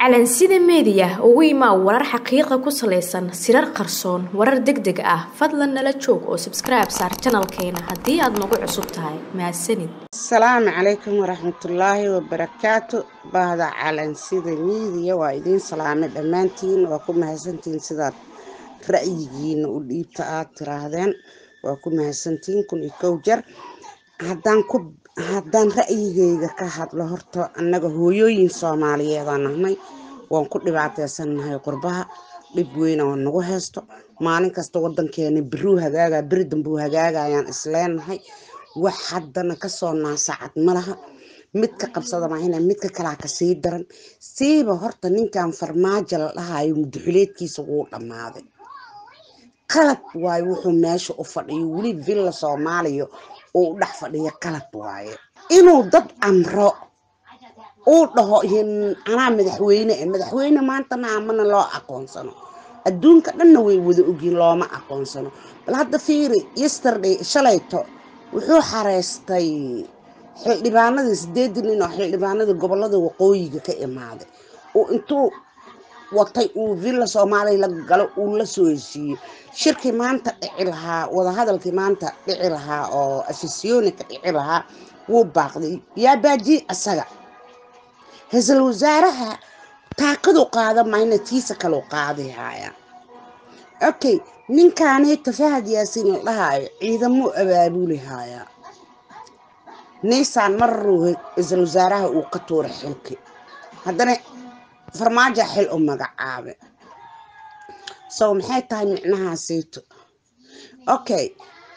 calansida meediya ugu imaa warar xaqiiqa ku salaysan sirar qarsoon warar deg deg ah fadlan nala joog oo sabskribe saar janalkeena haddii aad nagu cusub tahay mahadsanid asalaamu calaykum waraxmatullaahi wabarakaatu bahda calansida miidiya waa idiin salaamay dhammaantiin waa ku mahadsantihiin sidaad ra'yigiina u dhiibta aad tiraahdeen waa ku mahadsantihiin kun iyo kow jar haddaan ku haddaan ra'yigayga ka hadlo horta annaga hooyooyin soomaaliyeedaan nahnay waan ku dhibaateysannahay qurbaha dhib weyna oo nagu haysto maalin kasta wadankeena biruu hagaaga beri dambuu hagaagayaan isleenahay wax haddana kasoo naasacad malaha midka qabsada maahina midka kalaa kasii daran siiba horta ninkan farmaajo la dhahayo muduxuleedkiisa wuu dhammaaday qalab waayo wuxuu meesha u fadhiyo weli villa soomaaliya uu u dhex fadhiyo qalab waaye inuu dad amro uu dhaho anaa madaxweyne e madaxweyne maantana amana loo aqoonsano adduunka dhanna way wada ogyiin looma aqoonsano bal hadda fiiri yesterday shalayto wuxuu xareystay xildhibaanadii sideedii nin oo xildhibaanadii gobolada waqooyiga ka imaaday oo intuu watay uu villa soomaaliya la galo uu la soo heshiiyey shirkii maanta dhici lahaa wadahadalkii maanta dhici lahaa oo afisyonika dhici lahaa wuu baaqday yaa baajiye asaga ra-iisul wasaaraha taakadu qaada mayna tiisa kaleu qaadi haaya okay ninkaanayta fahad yaasiin la dhahaayo ciidamuu abaabuli haayaa niisaan mararuu ra-iisul wasaaraha uu ka tuura xilki haddana farmaajo xil u magacaabe so maxay tahay micnahaasayto okay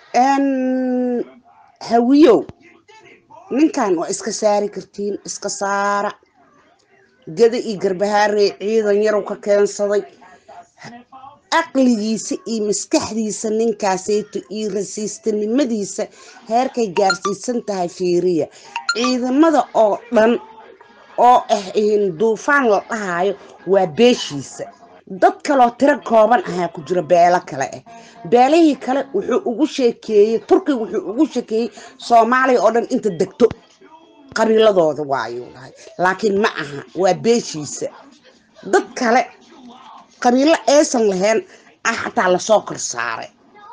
hawiyow ninkan waa iska saari kartiin iska saara gada iyo garbahaarey ciidan yarow ka keensaday aqligiisa iyo maskaxdiisa ninkaasayto iyo rasiistanimadiisa heerkay gaarsiisan tahay fiiriya ciidamada oo dhan oo ah duufaan la dhahayo waa beeshiisa dad kaloo tiro kooban ahaa ku jira beelo kale ah beelihii kale wuxuu ugu sheekeeyey turkiga wuxuu ugu sheekeeyey soomaaliya oo dhan inta degto qabiiladooda waayuu dhahay laakiin ma aha waa beeshiisa dad kale qabiilo aysan lahayn ah xataa lasoo kor saaray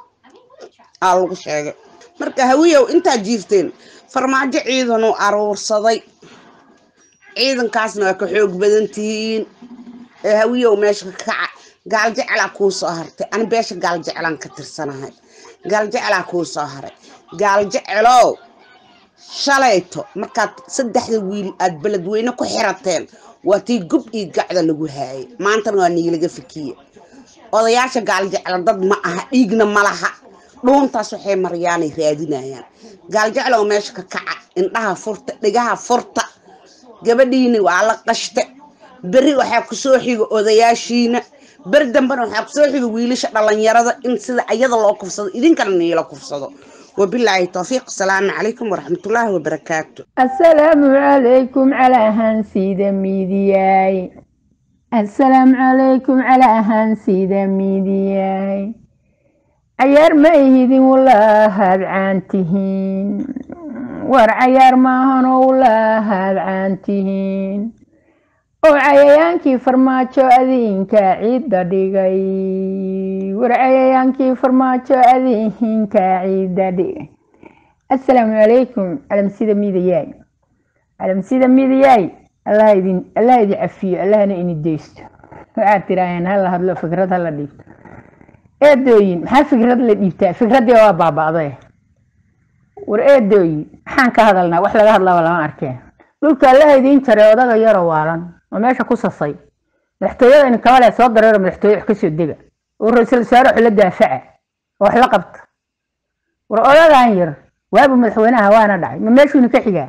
aa lagu sheegay marka hawiyow intaa jiifteen farmaajo ciidanuu aruursaday ciidankaasna waa ka xoog badan tihiin ee hawiyow meesha ka kaca gaaljeclaa kuu soo hartay ani beesha gaaljeclaan ka tirsanahay gaaljeclaa kuu soo haray gaaljecelow shalayto markaad saddexda wiil aad beledweyne ku xirateen waa tii gub iyo gacda lagu haayay maantana waa niilaga fikiye odayaasha gaaljecla dad ma aha dhiigna ma laha dhuuntaas waxay maryaanay raadinayaan gaaljeclow meesha ka kaca indhaha furta dhigaha furta gabadhiina waa la qashta beri waxaa kusoo xiga odayaashiina beri dambena waxaa kusoo xiga wiilasha dhalinyarada in sida ayada loo kufsado idinkana niila kufsado wabilaahi towfiiq asalaamu calaykum waraxmatullaahi wabarakaatu asalaamu calaykum calaa hansida miidiyaay asalaamu calaykum calaa hansida miidiyaay cayaar ma ihidin walaahaad caantihiin war cayaar maahanoo walaahaad caantihiin oo cayayaankii farmaajo adiinkaa ciidda dhigay war cayayaankii farmaajo adiinkaa ciidda dhigay assalaamu calaykum calamsida miidayaay calamsida miidayaay allah idin allah idin cafiyo allahna ini deysto waxaad tiraaheen hala hadlo fikrad hala dhiibto eedooyin maxaa fikrad la dhiibtaa fikraddii waa baaba'day war eedooyin maxaan ka hadalnaa wax laga hadlaba lama arkeen dhulka allaha idiin jaray odaga yaroo waalan oo meesha ku sasay madaxtooyada in kabale soo dareero madaxtooye wax kasoo dega oo ra-iisul wasaare wax la daafaca oo wax la qabta war odagan yar waabu madaxweynaha waana dhacay ma meeshuuna ka xigaa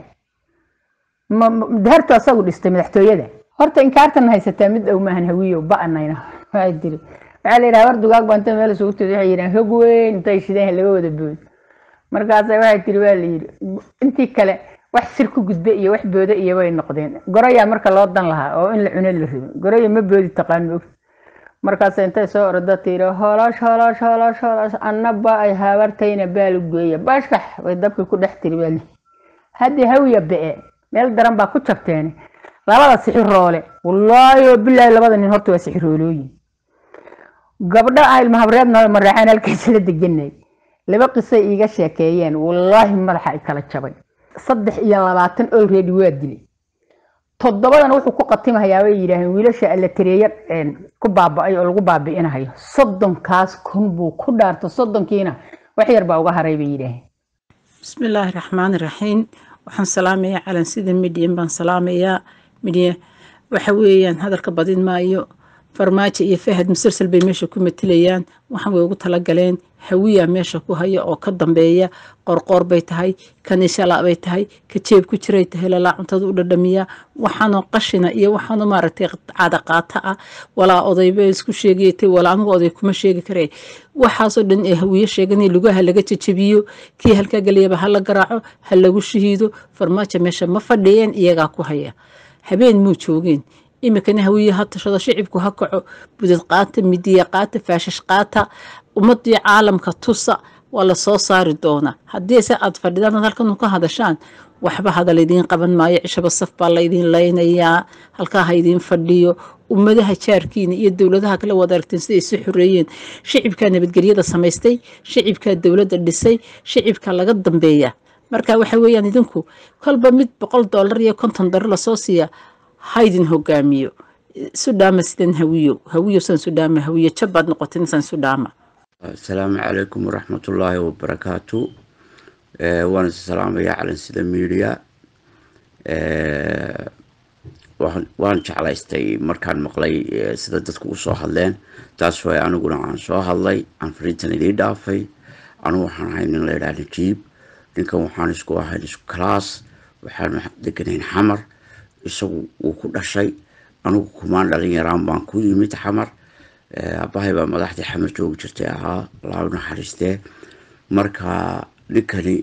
ma dahartu asagu dhistay madaxtooyada horta inkaartan haysataa mid dhow maahan hawiyo ba-anayna waa diri waxaa la yidhaha war dugaag baa inta meel isugu tiri waxay yidhahan hog weyn intay shideen laga wada boodo markaasa waxay tiri waa la yidhi intii kale wax sir ku gudbe iyo wax booda iyo way noqdeen goroyaa marka loo dan lahaa oo in la cuno la rabin goroya ma boodi taqaan moog markaas intay soo orda tiri holosh holosh holosh holosh annaba ay habartayna baalu geeya bashkax way dabkii ku dhex tiri baa haddi hawiya be-e meel daran baa ku jabteen labada sixiroole wallaahi oo bilaahi labada nin horta waa sixiroolooyin gabdho ah ilmahabreedna maraaxaan halkaasala deganay laba qisay iiga sheekeeyeen wallaahi madaxa ay kala jabay saddex iyo labaatan olready waa dilay toddobadana wuxuu ku qatimahayaa bay yidhaaheen wiilasha alla tareeya ku baaba'ay oo lagu baabi'inahayo soddonkaas kun buu ku dhaarto soddonkiina wax yar baa uga haray bay yidhaaheen bismillaahi raxmaani raxiim waxaan salaamayaa calansida midyan baan salaamayaa midya waxa weeyaan hadalka badin maayo farmaajo iyo fahad musalsal bay meesha ku matelayaan waxaan way ugu talagaleen hawiya meesha ku haya oo ka dambeeya qorqoor bay tahay kanishala bay tahay ka jeeb ku jiray tahay lalaa cuntada u dhadhamiya waxaanoo qashina iyo waxaanoo maaragtay cadaqaata ah walaa odayba isku sheegaytay walaa anigu oday kuma sheegi kare waxaasoo dhan ee hawiye sheeganay lugaha laga jajabiyo kii halkaa galayaba ha la garaaco ha lagu shahiido farmaajo meesha ma fadhiyeen iyagaa ku haya habeen muu joogeen imikana hawiye ha tashado shicibku ha kaco budad qaata midiya qaata faashash qaata ummadii caalamka tusa waa lasoo saari doonaa haddii se aad fadhidaan halkan ka hadashaan waxba hadal idiin qaban maayo cishaba saf baa laydiin laynayaa halkaa ha idiin fadhiyo ummadaha jaarkiina iyo dowladaha kala wada aragteen siday isu xoreeyeen shicibkaa nabadgelyada samaystay shicibkaa dowladda dhisay shicibka laga dambeeya marka waxa weeyaan idinku kolba mid boqol doolar iyo konton daro lasoo siiya haydin hogaamiyo sudhaama sidan hawiyo hawiyo san sudhaama hawiyo jabbaad noqotin san sudhaama asalaamu calaykum waraxmatullaahi wabarakaatu waan is salaamayaa calansida media waan jeclaystay markaan maqlay sida dadku usoo hadleen taas waay aniguna aan soo hadlay aan fariintan idiin dhaafay anigu waxaan ahay nin laydhaha najiib ninkan waxaan isku ahayn isku kalaas waxaan deganayn xamar isagu wuu ku dhashay anigu kumaan dhalin yaraan baan ku yimid xamar abahay baa madaxdii xamar joogi jirtay ahaa laa naxariistee marka ninkani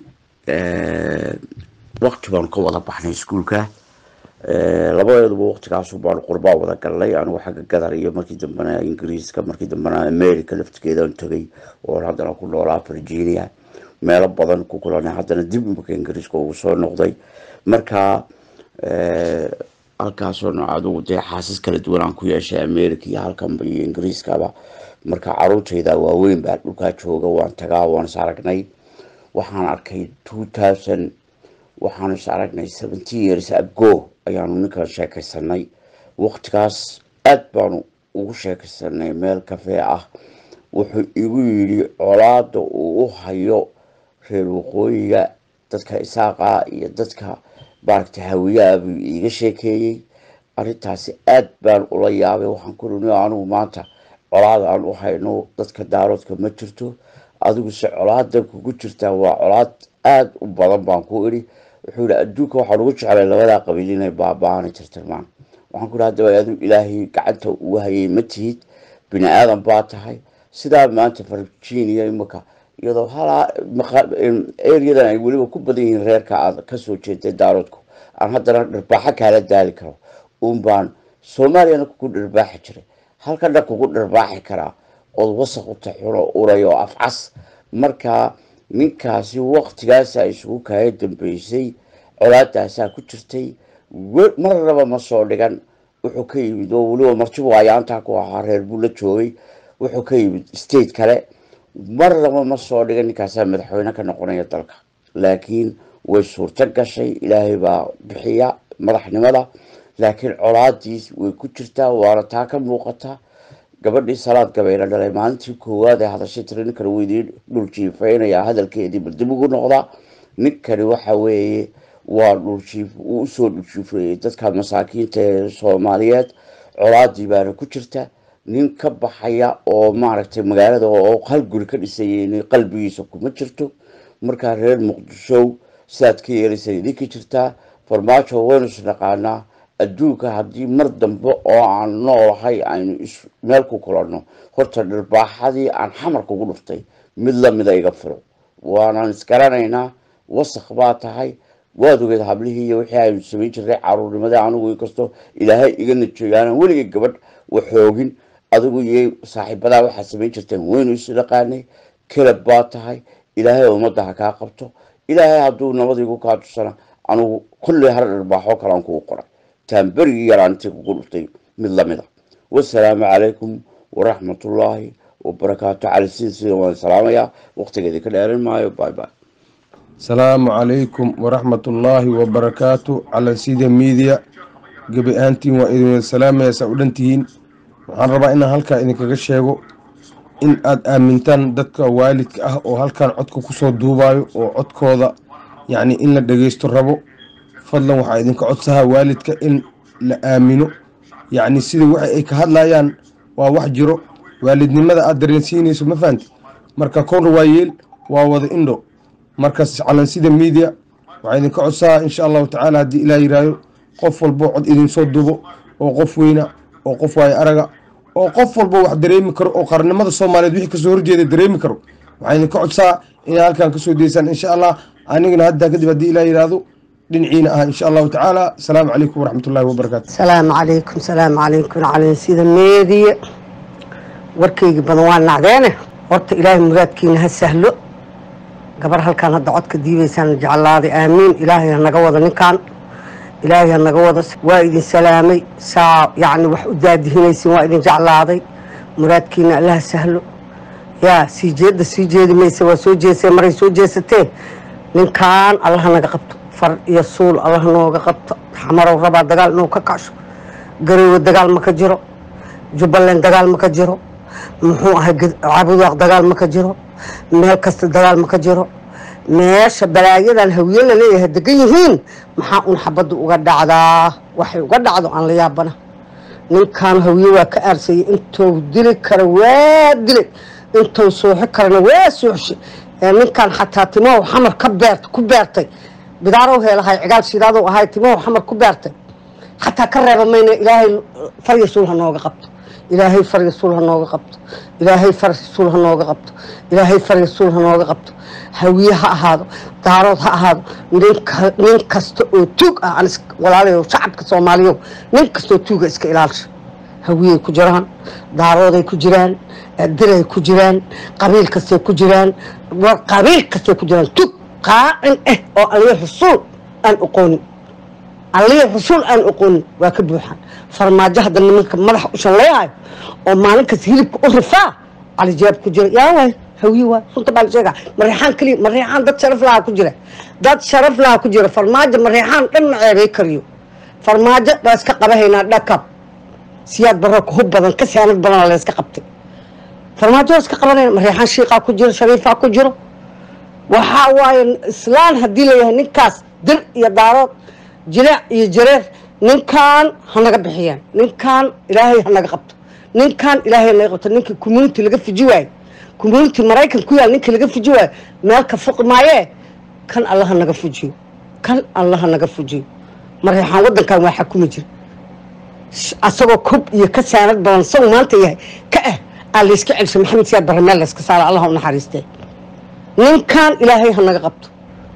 waqti baanu ka wada baxnay iskuulka labadeeduba waqtigaasu baanu qurbaa wada galnay anigu xagga gadar iyo markii dambena ingiriiska markii dambena america laftigeedaan tegay oon haddana ku noolaa virginia meelo badan ku kulanay haddana dib imika ingiriiska ugu soo noqday marka halkaasoo nooc adugu dee xaasas kala duwan aan ku yeeshay america iyo halkanba iyo ingiriiskaba marka caruurtayda waaweyn baa dhulkaa jooga waan tagaa waan is aragnay waxaan arkay two thousand waxaanu is aragnay seventeen years ago ayaanu ninkan sheekaysanay waqtigaas aada baanu ugu sheekaysanay meel kafee ah wuxuu igu yidhi colaada uu u hayo reer waqooyiga dadka isaaqa iyo dadka maaragtay hawiyaha buu iiga sheekeeyey arrintaasi aad baan ula yaabay waxaan ku runi anigu maanta colaad aan u hayno dadka daaroodka ma jirto adiguse colaadan kugu jirtaa waa colaad aada u badan baan ku idhi wuxuu yihi adduunka waxaan ugu jeclay labadaa qabiil inay baaba-aana jirtirmaan waxaan ku ihi haddaba adigu ilaahay gacanta ugu hayay ma tihid bini aadan baa tahay sidaa maanta virginia imika iyadoo halaa areadan ay weliba ku badan yihiin reerka aad kasoo jeeday daaroodku aan haddana dharbaaxo kaala daali karo un baan soomaaliyana kugu dharbaaxi jiray halkana kugu dharbaaxi karaa ood wasaq u taxuno uray oo afcas marka ninkaasi waqtigaasa isugu kaaya dambeysay colaadaasaa ku jirtay marnaba ma soo dhigan wuxuu ka yimid oo weliba martibu ayaantaa ku ahaa reer buu la joogay wuxuu ka yimid state kale marnaba ma soo dhigan ninkaasaa madaxweyne ka noqonaya dalka laakiin way suurto gashay ilaahay baa bixiya madaxnimada laakiin colaadiis way ku jirtaa waana taa ka muuqata gabadhii salaad gabayna dhalay maalintii koowaad ee hadashay tiri ninkani wuu idiin dhul jiifaynaya hadalkeedii bal dib ugu noqda ninkani waxa weeye waa dhuljiif uu usoo dhuljiifeeyey dadka masaakiinta ee soomaaliyeed colaadii baana ku jirta nin ka baxaya oo maaragtay magaalada oo hal guri ka dhisayay qalbigiisa kuma jirto markaa reer muqdisho sidaad ka yeelaysa idinka jirtaa farmaajo waynu isnaqaanaa adduunka haddii mar dambe oo aan noolahay aynu meel ku kulanno horta dharbaaxadii aan xamar kugu dhuftay mid lamida iga filo waanaan isgaranaynaa wasaq baa tahay waad ogeed hablihii iyo wixii aynu samayn jirnay caruurnimada anigu inkastoo ilaahay iga najeeyo aanan weligay gabadh waxoogin adigu iyo saaxiibadaa waxaad samayn jirteen waynu isnaqaanay kelab baa tahay ilaahay ummadda ha kaa qabto ilaahay hadduu nabadiigu kaa tusana anugu kulley har dharbaaxo kalean kugu qoray taan berigii yaraantii kugu dhuftay mid lamid a wasalaamu calaykum waraxmatullaahi wabarakaatu cali siin sida waan salaamayaa waqtigeedii ka dheeran maayo bye bye asalaamu calaykum waraxmatullaahi wabarakaatu calansida miidiya gebi ahaantiin waa idin wada salaamaya saa u dhantihiin waxaan rabaa inaan halkaa idinkaga sheego in aad aamintaan dadka waalidka ah oo halkan codka kusoo duubayo oo codkooda yacni in la dhageysto rabo fadlan waxaa idinka codsahaa waalidka in la aamino yacni sida waxa ay ka hadlayaan waa wax jiro waalidnimada aad dareensiinayso ma fahanti marka kor waa yeel waa wada indho markas calansida miidiya waxaa idinka codsahaa insha allahu tacaala haddii ilaa yiraayo qof walbo cod idinsoo dubo oo qof weyna oo qof waayo araga oo qof walbo wax dareemi karo oo qarnimada soomaaliyeed wixii kasoo horjeeda dareemi karo waxaa idinka codsaa inaa halkan kasoo deysaan insha allah anigana haddaa kadib haddii ilaa yiraahdo dhinaciina ah insha allahu tacaala asalaamu calaykum waraxmatullahi wabarakaatu salaamu calaykum salaamu calaykum calansida meediya warkaygi badan waa nacdeene horta ilaahay muraadkiina ha sahlo gabar halkaan hadda codka diibaysaan jeclaaday aamiin ilaahay ha naga wado ninkaan ilaahay ha naga wado waa idin salaamay saa yacni wax u daadihinaysin waa idin jeclaaday muraadkiina allaha sahlo yaa sii jeedda sii jeedi mayse waa soo jeesee maray soo jeesatee ninkaan allaha naga qabto far iyo suul allaha nooga qabto xamarow rabaa dagaal inuu ka kacsho garowe dagaal ma ka jiro jubbaland dagaal ma ka jiro muxuu ahay cabudaaq dagaal ma ka jiro meel kasta dagaal ma ka jiro meesha balaayadan hawiye la leeyahay degan yihiin maxaa un xabadda uga dhacdaa waxay uga dhacdo aan la yaabana ninkaan hawiye waa ka aarsayay intuu dili kara waa dilay intuu suuxi karana waa suuxshay ninkaan xataa timahow xamar ka beert ku beertay bidaarow heelahay cigaal shidaadow ahay timahow xamar ku beertay xataa ka reeba mayna ilaahay farya suul ha nooga qabto ilaahay farya suul ha nooga qabto ilaahay farya suul ha nooga qabto ilaahay farya suul ha nooga qabto hawiye ha ahaado daarood ha ahaado nin kasta oo tuug ah aan walaalayo shacabka soomaaliyo nin kastoo tuuga iska ilaalsha hawiyey ku jiraan daarooday ku jiraan diray ku jiraan qabiil kastay ku jiraan qabiil kastay ku jiraan tug qaacin ah oo aliyo xusuul aan oqoonin aliyo xusuul aan oqoonin waa ka buuxaan farmaajo hadda nimanka madaxa u shalleeyayo oo maalinkas hilibka u rifaa calijaab ku jira yaa waay hawiye waay runta baa la sheegaa mareexaan keliya mareexaan dad sharaf lahaa ku jira dad sharaf lahaa ku jira farmaajo mareexaan dhan ma ceebay kariyo farmaajo baa iska qabahaynaa dhakab siyaad barro hub badan ka saanad badana la iska qabtay farmaajo waa iska qabanayna mareexaan shiiqaa ku jiro shariifaa ku jiro waxaa waaye islaan haddii layahay ninkaas dir iyo daarood jilaac iyo jareer ninkaan ha naga bixiyaan ninkaan ilaahay ha naga qabto ninkaan ilaahay ha naga qabto ninkii community laga fiji waayo community maraykan ku yaal ninkii laga fiji waayo meel ka fuqi maayee kan alla ha naga fujiyo kan alla ha naga fujiyo mareexaan waddankan waa xakumi jira asagoo kob iyo ka saanad badan saw maanta yahay ka ah aa layska celshay maxamed siyaad barre meel layska saara allah u naxariistee ninkaan ilaahay ha naga qabto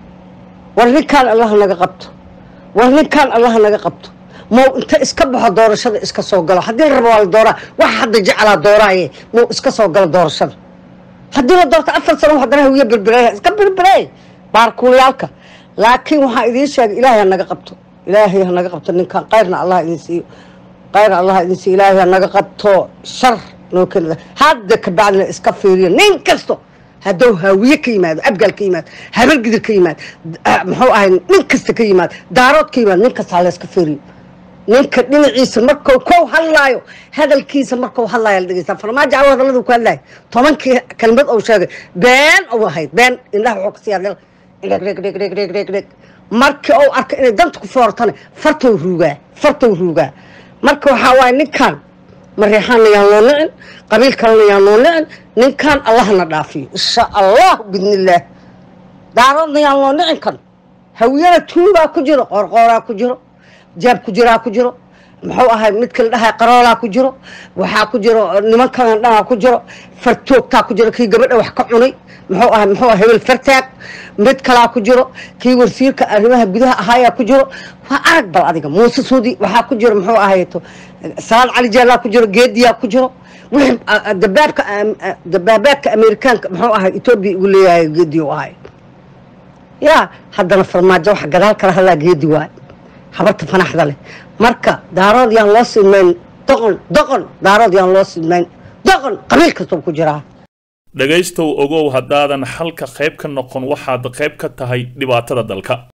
war ninkaan allah ha naga qabto war ninkaan allah ha naga qabto mau inta iska baxo doorashada iska soo galo haddii la rabo waa la dooraa waxa hadda jeclaa dooraaye mau iska soo galo doorashada haddii la doorto afar sano haddana hawiye birbireeya iska birbireey baarkuulayaalka laakiin waxaa idiin sheegay ilaahay ha naga qabto ilaahay ha naga qabto ninkaan kayrna allah idin siiyo kayr allah idin siiyo ilaahay ha naga qabto shar noo keenida hadda kabacdina iska fiiriyo nin kasto hadduu haawiye ka yimaado abgaal ka yimaado habargidir ka yimaado muxuu ahay nin kasta ka yimaado daarood ka yimaado nin kasta ha layska fiiriyo ninka dhinaciisa markuu kow hadlaayo hadalkiisa markuu hadlaayo la dhegeysta farmaajo cawo hadalladu ku hadlaayo tobankii kelmad uu sheegay been uu ahayd been indhaha wuxuu ka siyaa dheg dheg dheg dheg dheg dheg dheg markii uu arka inay danta ku foortana fartou ruugaa fartou ruugaa marka waxaa waaye ninkan mareexaanna yaan loo nicin qabiil kalena yaan loo nicin ninkan allahna dhaafiyo insha allah bidnillaah daaroodna yaan loo nicin kan hawiyana tuubaa ku jiro qoorqooraa ku jiro jaab ku jiraa ku jiro muxuu ahay mid kala dhahay qaroolaa ku jiro waxaa ku jiro niman kalan dhanaa ku jiro fartoogtaa ku jiro kii gabadha wax ka cunay muxuu ahay muxuu ahay hebel fartaag mid kalaa ku jiro kii wasiirka arrimaha gudaha ahaayaa ku jiro waa arag bal adiga muuse suudi waxaa ku jiro muxuu ahayto salaad cali jeelaa ku jiro geediyaa ku jiro wixii dabaabka dabaabaadka amerikaanka muxuu ahay etoobiya ugu leeyahay geedi u ahay yaa haddana farmaajo waxa gadaal kala hadlaa geedi waay habarta fanaxda leh marka daarood yaan loo silmayn doqon doqon daarood yaan loo silmayn doqon qabiil kastoo ku jiraa dhegaystow ogow haddaadan xalka qayb ka noqon waxaad qayb ka tahay dhibaatada dalka